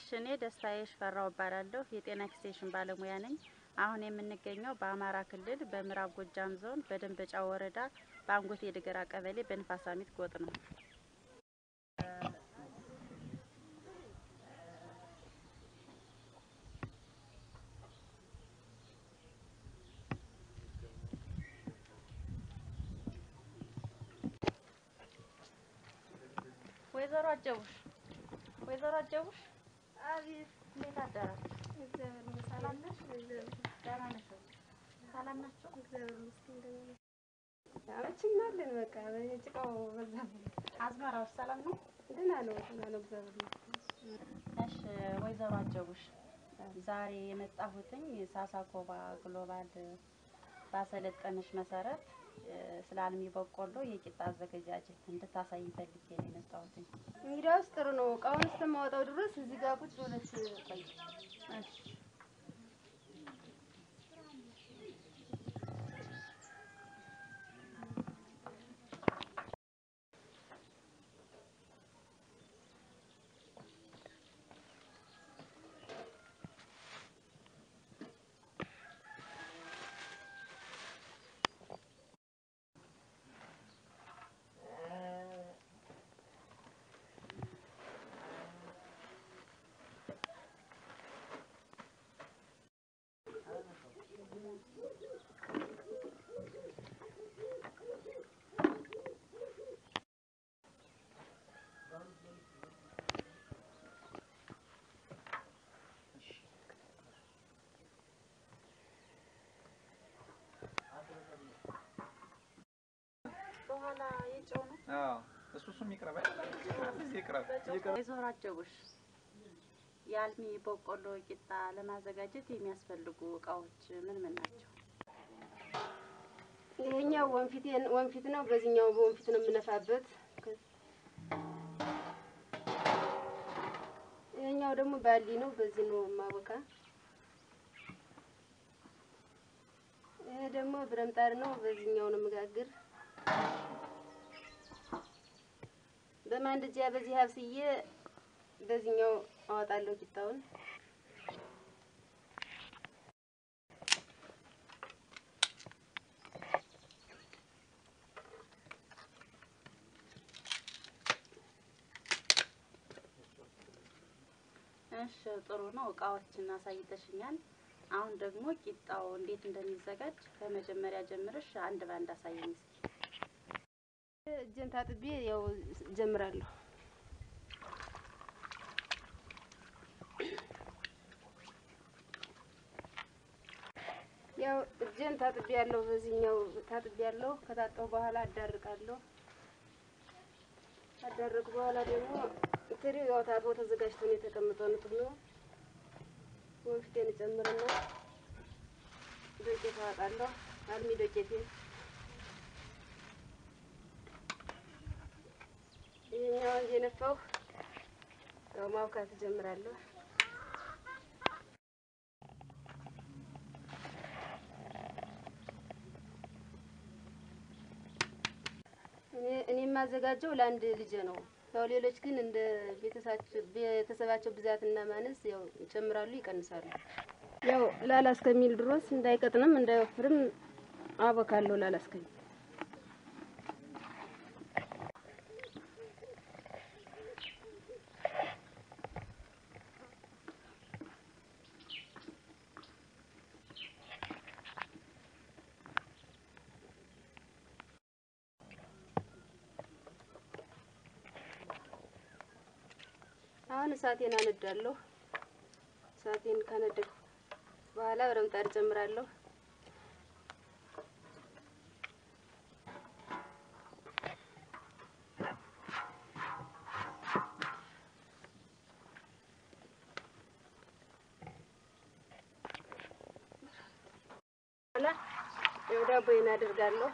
እኔ ደስታዬ ሽፈራው እባላለሁ። የጤና ኤክስቴንሽን ባለሙያ ነኝ። አሁን የምንገኘው በአማራ ክልል በምዕራብ ጎጃም ዞን በደንበጫ ወረዳ በአንጎቴ ድገራ ቀበሌ በንፋሳሚት ጎጥ ነው። ወይዘሮ አጀቡሽ ወይዘሮ አጀቡሽ፣ አቤት እንዴት አደራችሁ? እግዚአብሔር ይመስገን። ሰላም ነሽ? እግዚአብሔር ደህና ነሽ ወይ? ሰላም ናቸው? እግዚአብሔር ይመስገን። ደህና ነኝ። አመችናለን በቃ በጭቃው በዛ አዝመራዎች ሰላም ነው? ደህና ነው ደህና ነው። እግዚአብሔር ይመስገን። እሺ ወይዘሮ አጀቡሽ ዛሬ የመጣሁትኝ ሳሳኮባ ግሎባል ባሰለጠነች መሰረት እ፣ ስለ አልሚ በቆሎ የቂጣ አዘገጃጀት እንድታሳይ ፈልጌ ነው የመጣሁትኝ። እንግዲያውስ ጥሩ ነው። እቃውን እስከማወጣው ድረስ እዚህ ጋር ቁጭ ብለሽ ቆይ። እሺ በኋላ የጨው ነው። አዎ እሱ እሱም ይቅረብ እዚህ ይቅረብ ይቅረብ። ወይዘሮ አጀቡሽ የአልሚ በቆሎ ቂጣ ለማዘጋጀት የሚያስፈልጉ እቃዎች ምን ምን ናቸው? ይሄኛው ወንፊት ወንፊት ነው። በዚህኛው በወንፊት ነው የምነፋበት። ይሄኛው ደግሞ ባሊ ነው። በዚህ ነው ማቦካ። ይሄ ደግሞ ብረምጣድ ነው። በዚህኛው ነው መጋግር። በማንደጃ በዚህ አብስዬ በዚህኛው አወጣለሁ ቂጣውን። እሺ ጥሩ ነው። እቃዎችን አሳይተሽኛል። አሁን ደግሞ ቂጣው እንዴት እንደሚዘጋጅ ከመጀመሪያ ጀምረሽ አንድ ባንድ አሳየኝ እስኪ። እጄን ታጥቤ ያው ጀምራለሁ። ያው እጄን ታጥቤ ያለሁ በዚህኛው ታጥቤ ያለሁ። ከታጠሁ በኋላ አዳርቃለሁ። አዳርቅ በኋላ ደግሞ ትሪው ያው ታጥቦ ተዘጋጅቶ ነው የተቀመጠው። ንጡህ ነው። ወንፊቴን እጨምርና ዶቄት አወጣለሁ። አልሚ ዶቄቴን ይሄኛውን እየነፋሁ ያው ማብካት እጀምራለሁ። እኔ እኔ የማዘጋጀው ለአንድ ልጄ ነው። ያው ሌሎች ግን እንደ ቤተሰባቸው ቤተሰባቸው ብዛትና ማነስ ያው ይጨምራሉ፣ ይቀንሳሉ። ያው ላላ እስከሚል ድረስ እንዳይቀጥንም እንዳይወፍርም አቦካለሁ ላላ እስከሚል አሁን እሳቴን አነዳለሁ። እሳቴን ካነደድኩ በኋላ ብረምጣድ ጨምራለሁ። በኋላ ያው ዳቦዬን አደርጋለሁ።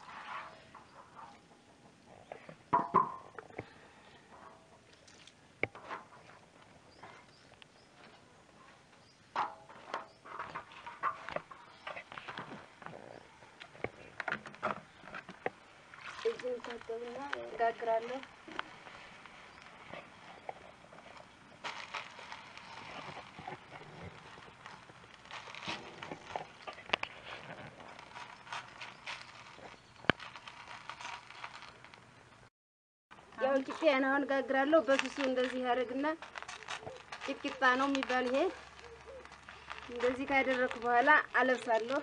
እጅን ታጠብና እጋግራለሁ። ቂጤን አሁን ጋግራለሁ። በስሱ እንደዚህ ያደርግና ቂጥቂጣ ነው የሚባል ይሄ። እንደዚህ ካደረኩ በኋላ አለብሳለሁ።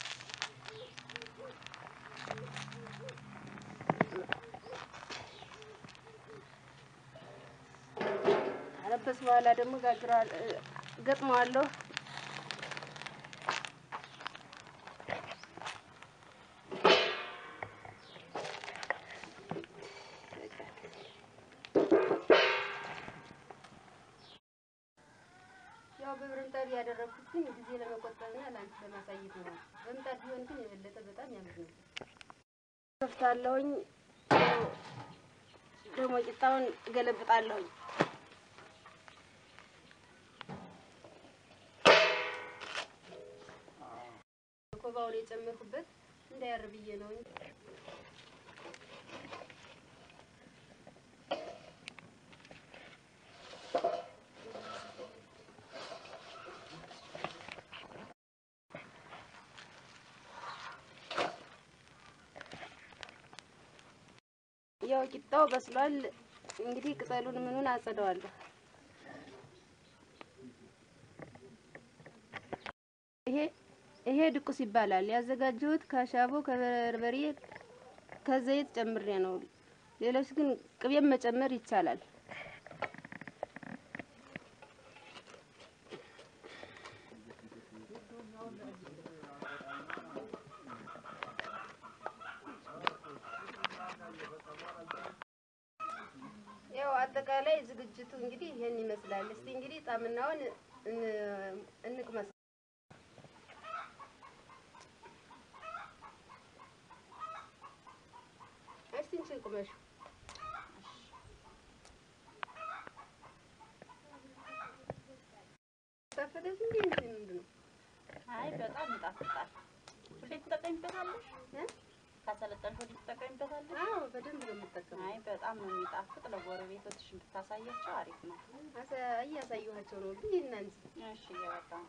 አለበስ በኋላ ደግሞ ጋግረዋለሁ፣ ገጥመዋለሁ። ያው በብረምጣድ ያደረኩት ግን ጊዜ ለመቆጠብና ለአንቺ ለማሳየት ነው። በምጣድ ቢሆን ግን የበለጠ በጣም ያምር ነው። ከፍታለሁኝ። ያው ደግሞ ቂጣውን ገለብጣለሁኝ። ኮባውን የጨመርኩበት እንዳያር ብዬ ነው እንጂ ያው ቂጣው በስሏል። እንግዲህ ቅጠሉን ምኑን አጸደዋለሁ። ይሄ ይሄ ድቁስ ይባላል። ያዘጋጀሁት ከሻቦ ከበርበሬ ከዘይት ጨምሬ ነው። ሌሎች ግን ቅቤም መጨመር ይቻላል። ያው አጠቃላይ ዝግጅቱ እንግዲህ ይሄን ይመስላል። እስቲ እንግዲህ ጣምናውን እን- እንቅመስ። እስቲ እንችን ቁመሹ ታፈደስ እንዴ እንትን ምንድን ነው? አይ በጣም ይጣፍጣል። ሁሌ ትጠቀሚበታለሽ? እ? ካሰለጠንሽ ሁሌ ትጠቀሚበታለሽ? አዎ በደንብ ነው የምጠቀመው። አይ በጣም ነው የሚጣፍጥ። ለጎረቤቶችሽ ብታሳያቸው አሪፍ ነው። አሳ- እያሳየኋቸው ነው ግን እናንተ እሺ እየበቃ ነው።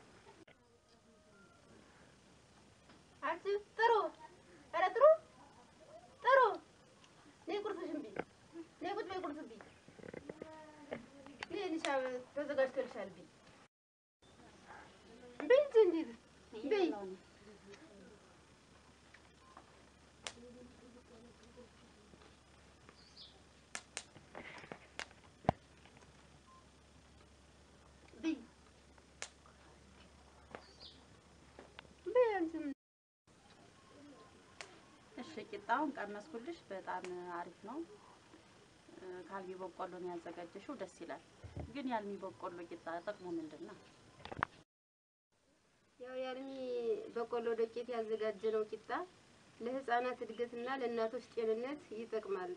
አንቺ ጥሩ ኧረ ጥሩ ጥሩ ነይ ቁርስሽን ብይ ነይ ቁጭ በይ ቁርስ ብይ ነይ ንሻ ተዘጋጅቶልሻል ብይ ብይ እንጂ እንዴት ብይ እየበላሁ ነው። ብይ ብይ አንቺ ምን እሺ ቂጣውን ቀመስኩልሽ። በጣም አሪፍ ነው። እ፣ ከአልሚ በቆሎ ነው ያዘጋጀሽው። ደስ ይላል። ግን የአልሚ በቆሎ ቂጣ ጥቅሙ ምንድን ነው? ያው የአልሚ በቆሎ ዱቄት ያዘጋጀነው ቂጣ ለህፃናት እድገትና ለእናቶች ጤንነት ይጠቅማል።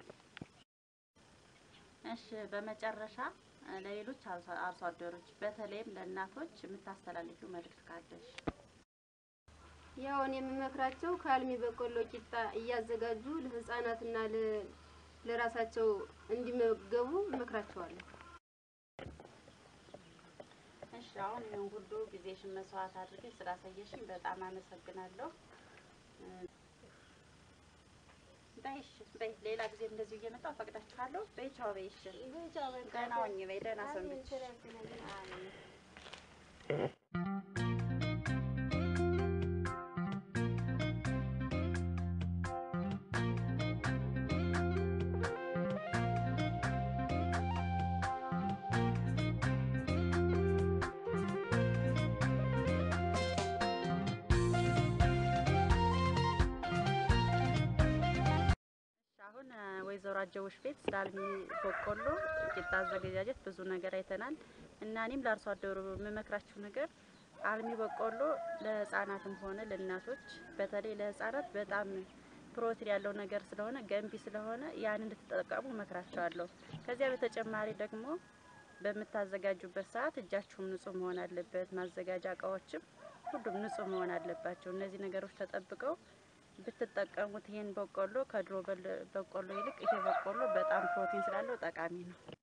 እሺ በመጨረሻ እ፣ ለሌሎች አርሶ አርሶ አደሮች በተለይም ለእናቶች የምታስተላልፊው መልእክት ካለሽ? ያው እኔ የምመክራቸው ከአልሚ በቆሎ ቂጣ እያዘጋጁ ለህፃናትና ለ- ለራሳቸው እንዲመገቡ እመክራቸዋለሁ። እሺ አሁን ይህን ሁሉ ጊዜሽን መስዋዕት አድርገሽ ስላሳየሽኝ በጣም አመሰግናለሁ። እ፣ በይ እሺ በይ ሌላ ጊዜ እንደዚሁ እየመጣሁ ፈቅዳችኋለሁ። በይ ቻው በይ እሺ ደህና ሁኚ በይ ደህና ሰንብች። አሜን። አሁን እ፣ ወይዘሮ አጀቦች ቤት ስለ አልሚ በቆሎ ቂጣ አዘገጃጀት ብዙ ነገር አይተናል እና እኔም ለአርሶ አደሩ የምመክራችሁ ነገር አልሚ በቆሎ ለህፃናትም ሆነ ለእናቶች በተለይ ለህፃናት በጣም ፕሮቲን ያለው ነገር ስለሆነ ገንቢ ስለሆነ ያን እንድትጠቀሙ እመክራቸዋለሁ። ከዚያ በተጨማሪ ደግሞ በምታዘጋጁበት ሰዓት እጃችሁም ንጹህ መሆን አለበት። ማዘጋጃ እቃዎችም ሁሉም ንጹህ መሆን አለባቸው። እነዚህ ነገሮች ተጠብቀው ብትጠቀሙት ይሄን በቆሎ ከድሮ በል- በቆሎ ይልቅ ይሄ በቆሎ በጣም ፕሮቲን ስላለው ጠቃሚ ነው።